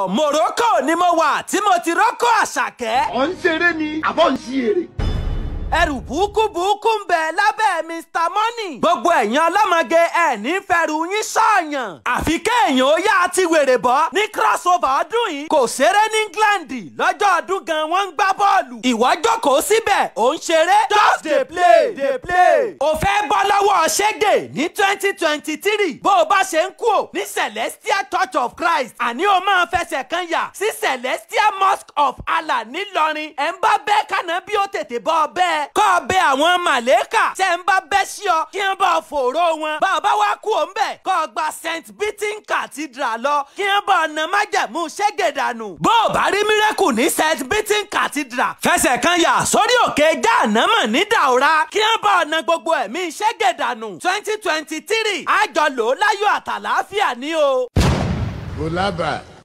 Morocco ni mo wà tí mo ti rọ́kọ̀ àṣàkẹ́. ọ̀ ń ṣeré ni àbọ̀ ń ṣí èrè. ẹrù burúkú burúkú ń bẹ lábẹ́ Mr Money. gbogbo ẹ̀yin ọlọ́mọge ẹ̀ ní fẹ́rù yín sọ̀yàn. àfi kéèyàn ó yá àti wèrè bọ́ ní crossover ọdún yìí. kò ṣeré ní England lọ́jọ́ ọdún gan wọ́n ń gbá bọ́ọ̀lù. ìwọ jókòó síbẹ̀ ò ń ṣeré. just dey play dey play. o fẹ́ bọ́ lọ́wọ́ ṣẹ́gẹ̀ ní twenty twenty three. bó o bá ṣe ń kú ò ní Celestial Church of Christ. àní o máa fẹsẹ̀ kan yà sí Celestial Mosque of Allah nílọrin. ẹ̀ ń bá bẹ́ẹ̀ kànáà bí ó tètè bọ́ ọ bẹ́ẹ̀ kọ́ ọ bẹ àwọn màlẹ́kà tẹ́ ń bá bẹ́ sí ọ kí wọ́n bá fòró wọn. bàbá wa kú òun bẹ̀ kọ́ ọ gba St. Beaton Cathedral lọ kí wọ́n bá ọ̀nà májẹ̀mú ṣẹ́gẹ̀dànù. bó o bá rí mírẹ́kù ní St. Beaton Cathedral fẹsẹ̀ kan yà sórí òkè jáànámọ̀ ní Daura kí wọ́n bá ọ̀nà gbogbo ẹ̀mí ṣẹ́gẹ̀dànù twenty twenty three àjọ lò ó láyọ̀ àtàlàáfíà ní o. kò lábàá.